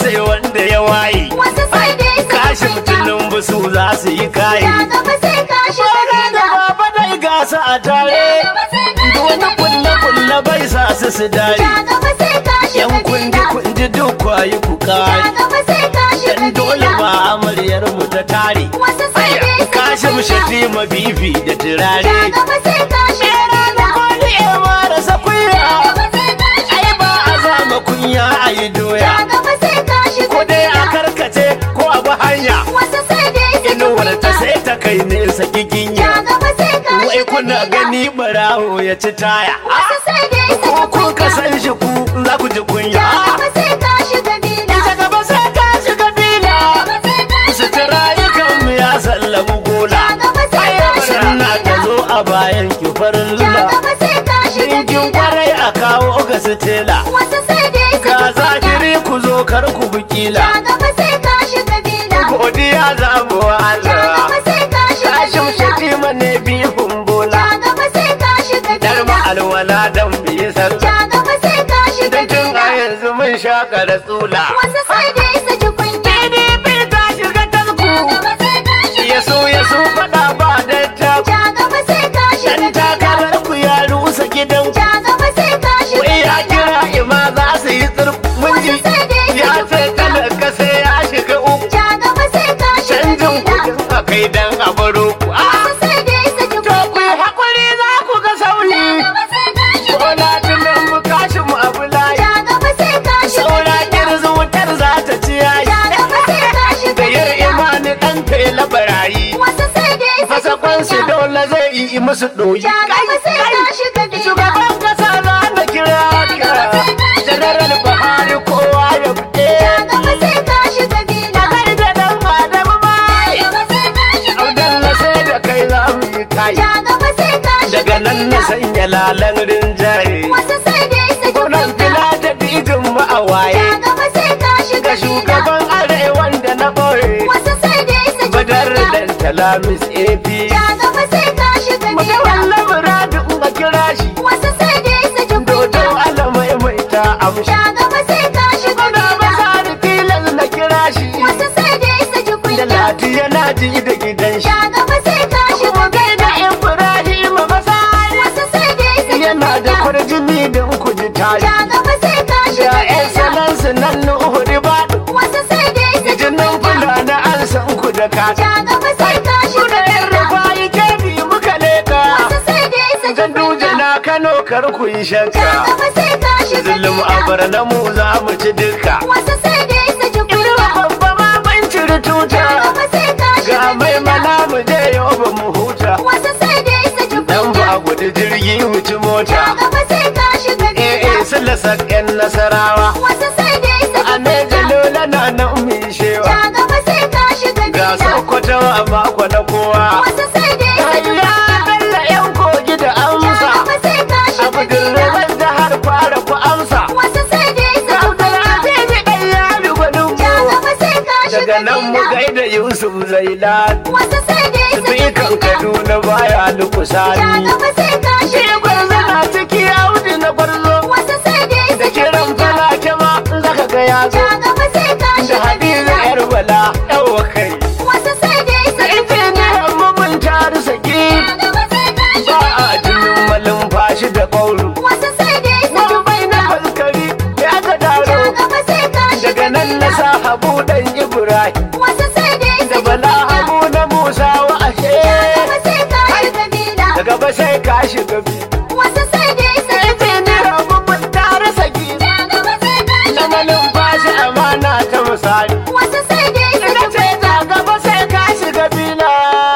sai wanda ya waye wasu sai dai su kashi kunya mutumin busu za su yi kayi ja gaba sai kashi Baba da kabila baba dai gasa a tare ja gaba sai kashi wani kulle kulle bai sa su su dare ja gaba sai kashi yan kunji kabila kunji duk kwayi ku ja kare gaba sai kashi dan dole kabila ba amaryar mu ta tare wasu sai dai su kashi mu kunya shafi ma bibi da turare ja gaba sai kashi kabila Wani ya mara sakuya ja gaba sai kashi ai ba a zama kunya a yi ja doya gaba sai kashi ko dai a kabila karkace ko a bi hanya wasu sai dai su inuwar ta kunya sai ta kai nesa giginya ja gaba sai kashi wai kuna kabila gani barawo ya ci taya wasu sai dai su ko kun ka kunya san shi ku za ku ji kunya ja gaba sai kashi kabila ta gaba sai ka shiga bila gaba sai kashi sutura yakan mu ya sallamu gola ja gaba sai kashi sanna ta kabila zo a bayan ki farin ja lula gaba sai kashi Dinkin kabila kwarai a kawo ga sitela wasu sai dai su ga kunya zahiri ku zo kar ku bukila ja gaba sai kashi kabila godiya za mu wa ja Allah gaba sai kashi Kashim kabila shatima ne bihun bola ja gaba sai kashi Dar kabila alwala dan biyi sarki ja gaba sai kashi Dan tun a kabila yanzu mun shaka da tsula wasu sai dai su ji kunya PDP ta shiga tasku ja gaba sai kashi Ya so ya so faɗa ba dan ta ja gaba sai kashi Dan kabila takarar ku ya rusa gidan ja gaba sai kashi Wai ya kira ima za su yi tsirku mun ji Wasu sai dai su Ya ji sai kunya. talaka sai ya shiga uku ja gaba sai kashi Canjin kabila kudin a kai dan a baro ku Ah! wasu sai dai su ji To ku kunya yi haƙuri za ku ga sauri gaba sai kashi Bola tunan mu kashin mu abu layi ja gaba sai kashi Saura kirzu wutar za ta ci yayi ja gaba sai kashi Da yar kabila imani ɗan tela barayi wasu sai dai su ji Fasakon su kunya dole zai yi musu ɗoyi ja gaba sai kashi kabila Shugaban kasa za na kira ka Janaral Buhari kowa ya buɗe ja gaba sai kashi kabila Kai da ɗan Adamu mai gaba sai kashi Abdalla sai da kai za mu yi kai ja gaba sai kashi Daga nan na kabila sanya lalan rinjaye wasu sai dai su ji Gwamnan kunya fila da digin mu a waye ja gaba sai kashi Ga kabila shugaban arewan da na ɓoye wasu sai dai su ji Badar kunya dan Talamis AP ja gaba sai kashi Muka kabila walla muradu ga kira shi wasu sai dai su ji Dodo kunya ala mai mai ta amshi ja gaba sai kashi Kuna kabila masa da tilas na kira shi wasu sai dai su ji Da kunya lati yana ji da gidan shi ja gaba sai kashi Kuma gai da kabila Ibrahim Masari wasu sai dai su ji Yana da kunya kwarjini don ku ji tari ja gaba sai kashi Da ƴan kabila salansu nan na Uhudi ba wasu sai dai su ji Jinin kunya kula na an san ku da kata ja gaba sai kashi Kuna yin kabila rufayi kebi muka leka wasu sai dai su ji Ganduje kunya na Kano kar ku yi ja shakka gaba sai kashi Zulum a kabila barna mu za mu ci duka wasu sai dai su ji Irin kunya babba ma ban ciri tuta ja gaba sai kashi Ga mai kabila mana mu je yau ba mu huta wasu sai dai su ji Dan kunya ba gudu jirgi wuci mota ja gaba sai kashi Eh kabila eh sun lasa ƴan nasarawa wasu sai dai su A ji ne kunya jalola na nan mu shewa ja gaba sai kashi Ga kabila sokoto a mako na kowa wasu sai dai su ji Ya kunya bella ƴan kogi da ja amsa gaba sai kashi Abu kabila gurban da har fara ku amsa wasu sai dai su ji Abdul kunya Aziz ɗan yari gwanin ja mu gaba sai kashi Daga nan mu kabila gaida Yusuf Zailan wasu sai dai su ji Dukan kunya Kaduna baya ja lukusani gaba sai kashi Shi gwarzo kabila na ciki Audu na gwarzo wasu sai dai su Da ji kiran kunya falake ma zaka ga ya zo ja gaba sai kashi Da Hadiza kabila yar bala yawa kai wasu sai dai su Da ji kunya injiniyan mu mun taru saki ja gaba sai kashi Ba a jinin malin fashi da ƙauru wasu sai dai su ji Wani bai na kunya faskari ya ga ja daro gaba sai kashi Daga nan na sa habu dan Ibrahim wasu sai dai su Da ji bala kunya habu na Musa wa ashe gaba sai kashi kabila Daga ba sai ka shiga bi wasu sai dai su ji kunya Injiniyan mu mun taru saki ja gaba sai kashi Na malin fashi amana ta misali wasu sai dai su Ina ji ce ta gaba sai ka shiga bila.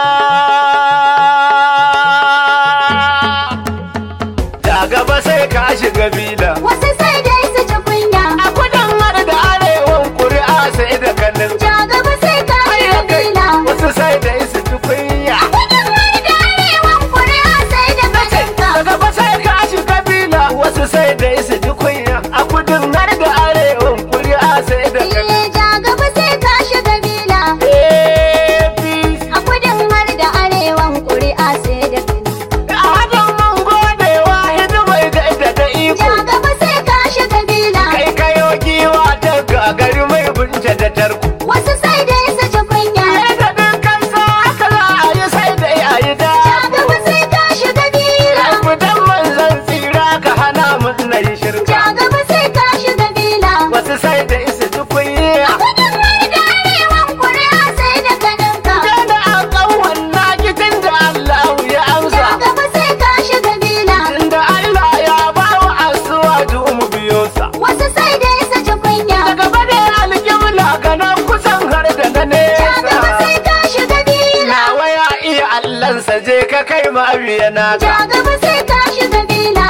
Ta gaba sai ka shiga bila. wasu sai dai su ji kunya A kudin har da arewan kuri'a sai da kanin. ja gaba sai kashi kabila Wasu sai da su ji kunya. gudun wani da arewan kuri'a sai da kaninka Ta gaba sai ka shiga bila. Wasu sai da su ji kunya. A kudin har da arewan kuri'a sai da kanin. Iye ja gaba sai kashi kabila APC. a kudin har da arewan kuri'a sai da kaninka A hadin mun gode wa hidimai da da iko. ja gaba sai kansa je ka kai ma biya na Ja gaba sai ka shiga bila.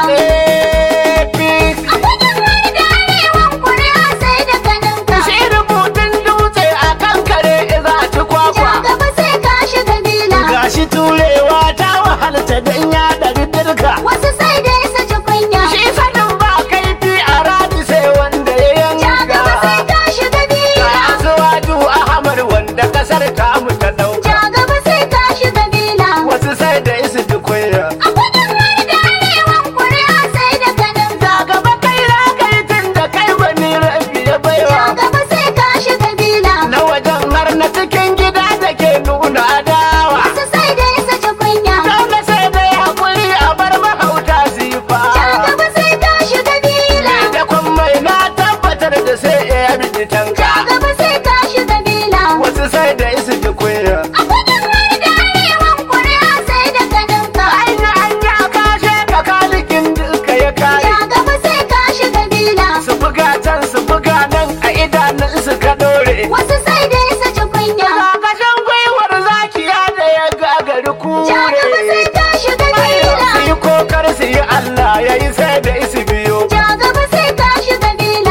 APC A gudun har da arewan kuri'a sai da kaninka. shi rubutun dutse a kan kare za a ci Ja kwakwa gaba sai ka shiga bila. gashi turewa ta wahalta don ya ɗari dirka Wasu sai dai su ji kunya. shi sanin ba kaifi a radi sai wanda ya Ja gaba sai yanka ka shiga ga bila. asuwaju ahmad wanda kasar tamu ta dauka Ja gaba sai ka shiga bila. wasu sai da isu ji kunya A gudun har da arewan kuri'a sai da kaninka. da gaba kai za ka yi tun da kai wani rabi ya Ja baiwa gaba sai ka shiga bila. na wajen har na cikin gida da ke nuna adawa Wasu sai dai su ji kunya. dole sai dai hakuri a bar mahauta su yi fa Ja gaba sai ka shiga bila. da kwan mai na tabbatar da sai ya bi Ja tanka gaba sai ka shiga bila. wasu sai da isu ji kunya A gudun har da arewan kuri'a sai da kaninka. anya anya kashe ka kalikin duka ya kare Ja gaba sai ka shiga bila. su buga can su buga nan a idanun su ka dore Wasu sai dai su ji kunya. Kakashin gwiwar zakiya da ya gagari Ja gaba sai kure ka shiga su bila. yi kokar su yi Allah ya yi sai da isi biyo Ja gaba sai ka shiga bila.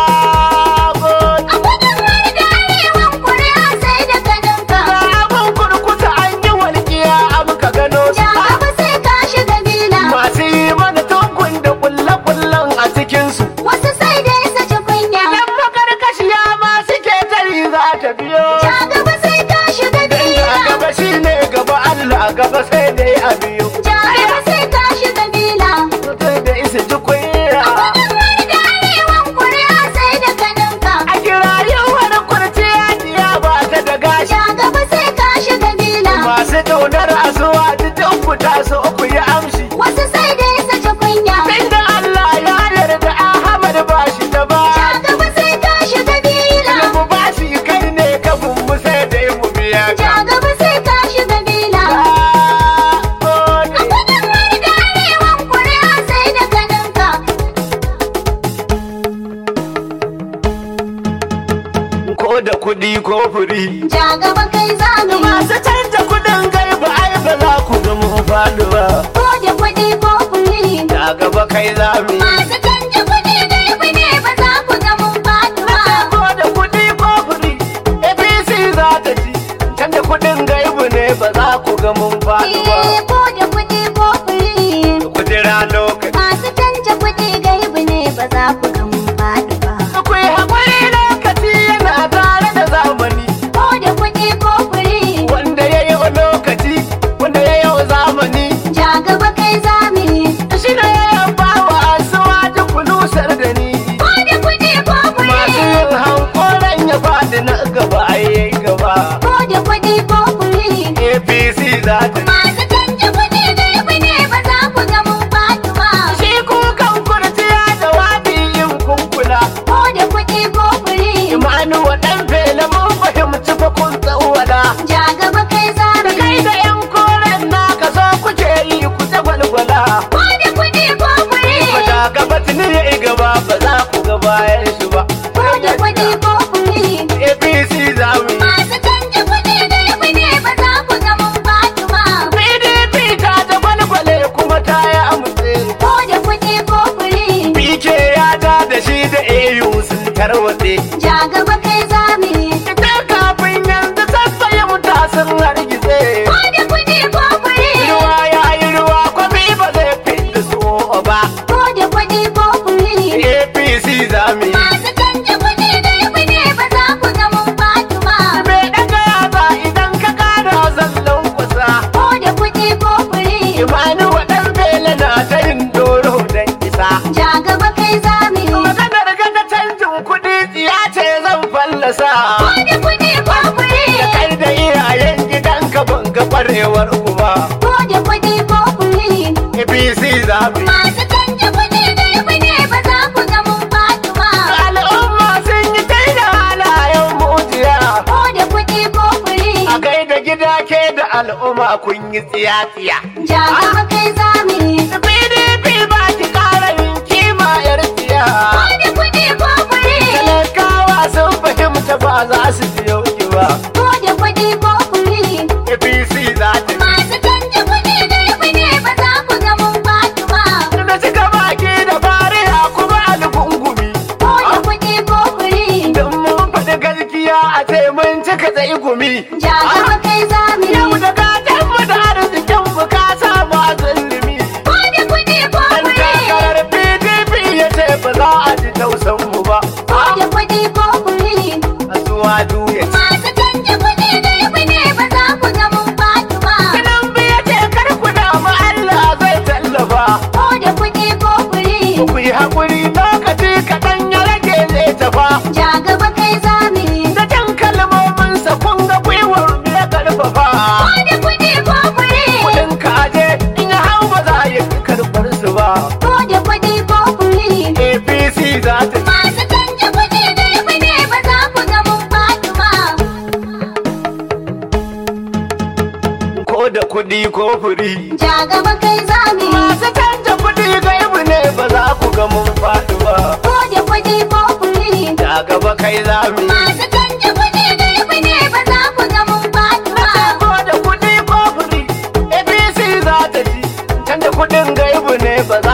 Sabon A gudun har da arewan kuri'a sai da kaninka. ga abin kurkusa an yi walƙiya a muka gano su Ja gaba sai ka shiga bila. masu yi mana tukun da kulle-kullen a cikinsu Wasu sai dai su ji kunya. Yan makarkashiya ma suke tari za ta biyo Ja gaba sai ka shiga Dan ga bila. gaba shi ne gaba Allah gaba sai dai a biyo Ja gaba sai ka shiga bila. Mutum da isa ji kunya Gudun har da arewan kuri'a sai da kaninka. A kira yawar kurciya diya ba ta da gashi Ja gaba sai ka shiga bila. Masu ƙaunar asuwa duk ku taso ku yi amshi Wasu sai dai su ji kunya. Inda Allah ya yarda Ahmad ba shi da ba Ja gaba sai ka shiga bila. mu ba shi kai ne kafin mu sai dai mu biya Ja ka gaba sai ka shiga bila. Gode. A gudun har da arewan kuri'a sai da kaninka. Ko da kuɗi ko furi Ja gaba kai zamani. Masu canja kuɗin gaiba ai ba za ku ga mu faɗi ba Ko da kuɗi ko kuri. Da gaba kai za mu yi Masu canja kuɗi gaibu ne ba za ku ga mun faɗi ba. Ko da kuɗi ko furi APC za ta ci Canja kuɗin gaibu ne ba za ku ga mun faɗi ba Eh, ko da kuɗi ko kuri. Kudira lokaci Masu canja kuɗi gaibu ne ba za ku ga mun faɗi ba. Akwai haƙuri lokaci yana tare da zamani Ko da kuɗi ko kuri. Wanda ya yi lokaci Wanda ya yi zamani Ja gaba kai zamani. Shi ne ya ba wa asuwa duk nusar da ni Ko da kuɗi ko kuri. Masu yin hankoran ya faɗi na gaba a yi gaba Ko da kuɗi ko kuri. APC za ta Masu canja kuɗi gaibu ne ba za ku ga mun faɗi ba. Shi kukan kurciya da wadi yin kunkula Ko da kuɗi ko kuri. Imanu wa ɗan fela mun fahimci fa kun tsawala Ja gaba kai Da kai zamani. da yan koren naka so kuke yi ku ta gwalgwala Ko da kuɗi ko kuri. Ba da gaba tuni ya yi gaba ba za ku ga bayan shi ba Ko da kuɗi ko kuri. APC za mu yi Masu canja kuɗi gaibu ne ba za ku ga mun faɗi ba. PDP ta ta gwalgwale kuma ta yi amutse Ko da kuɗi ko kuri. PK ya ta da shi da AU sun tarwatse Ja gaba kai zamani. Ita kafin yanzu sassaye muta sun hargitse Ko da kuɗi ko kuri. Ruwa ya yi ruwa kwafi ba zai fi da su ba Ko da kuɗi ko kuri. APC za mu yi Masu canja kuɗi gaibu ne ba za ku ga mun faɗi ba. Me daga yatsa idan ka kara zallon kusa Ko da kuɗi ko kuri. Imani waɗan bela na ta yin doro don isa Ja gaba kai zamani. Maganar gata canjin kuɗi tsiya ce zan fallasa Ko da kuɗi ko kuri. Da kai da iyayen gidanka ban ga ƙwarewar uba Ko da kuɗi ko kuri. APC za mu yi Masu canja kuɗi gaibu ne ba za ku ga mun faɗi ba. Al'umma sun yi kai da halayen mujiya Ko da kuɗi ko kuri. A kai da gida ke da al'umma kun yi tsiya-tsiya Ja gaba kai zamani. PDP ba ki ƙara yin kima yar tsiya Ko da kuɗi ko kuri. Talakawa sun fahimta ba za su biyo ki ba Ko da kuɗi ko kuri. APC za ta Masu kuɗi ko furi. Ja gaba kai zami. Masu canja kuɗi gaibu ne ba za ku ga mun faɗi ba. Ko da kuɗi ko kuɗi. Da gaba kai zami. Masu canja kuɗi gaibu ne ba za ku ga mun faɗi ba. Ko da kuɗi ko furi. APC za ta ci. Canja kuɗin gaibu ne ba za